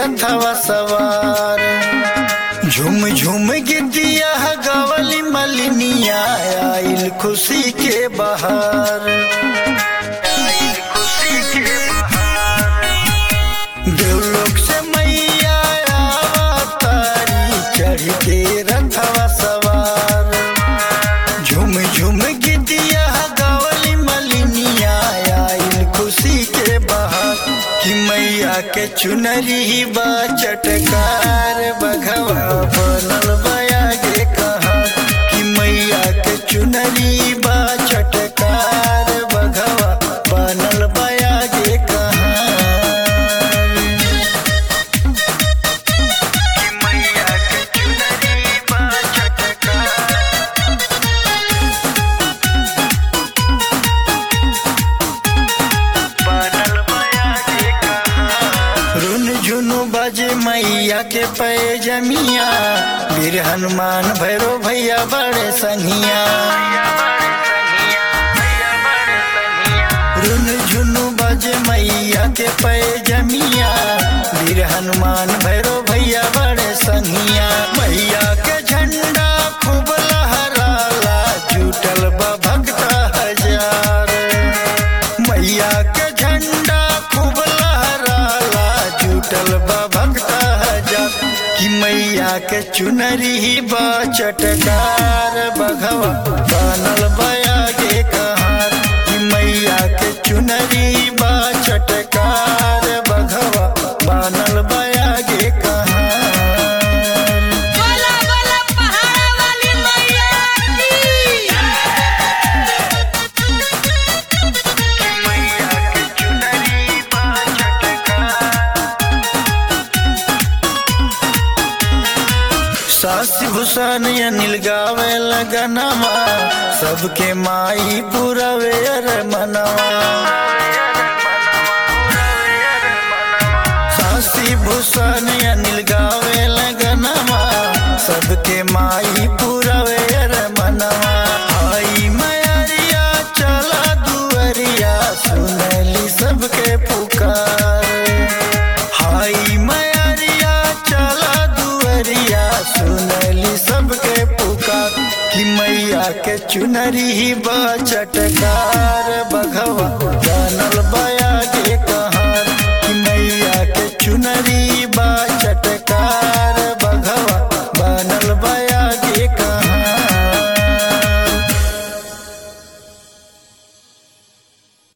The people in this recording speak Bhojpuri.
रथवा सवार झुम झुम गिद्दिया गवली मलिनिया आइल खुशी के बहार आइल खुशी के बहार देवलोक से मैया आवतारी चढ़ के रथवा सवार झुम झुम गिद्दिया गवली मलिनिया आइल खुशी के बहार कि मैया के चुनरी बा चटकार बघवा बनल बया गे कहा कि मैया के चुनरी बा चटकार बघवा बनल बया गे कहा कि मैया के चुनरी बा चटकार बनल बया गे कहा रुन झुनु बजे मैया के पैजमिया वीर हनुमान भैरो भैया बड़े संगिया रुन झुनु बजे मैया के पैजमिया वीर हनुमान भैरो भैया बड़े संगिया मैया के झंडा खूब लहराला जुटल बा भक्त हजार मैया के झंडा खूब लहराला जुटल बा भक्त हजार कि मैया के चुनरी बा चटकार बघवा बनल बया गे कहार कि मैया के चुनरी बा चटकार बघवा बनल बया गे कहार बोला बोला पहाड़ा वाली मैया की मैया के चुनरी बा चटकार सासी भूषण अनिल गावे लगनवा सबके माई पुरवे अर मनवा सासी भूषण अनिल गावे लगनवा सबके माई पुरवे अर मनवा आई मैरिया चला दुअरिया सुनली सबके पुकार हाई मैरिया चला दुअरिया सुनली सबके पुकार कि मैया के चुनरी बा चटकार बघवा जानल बया के कहा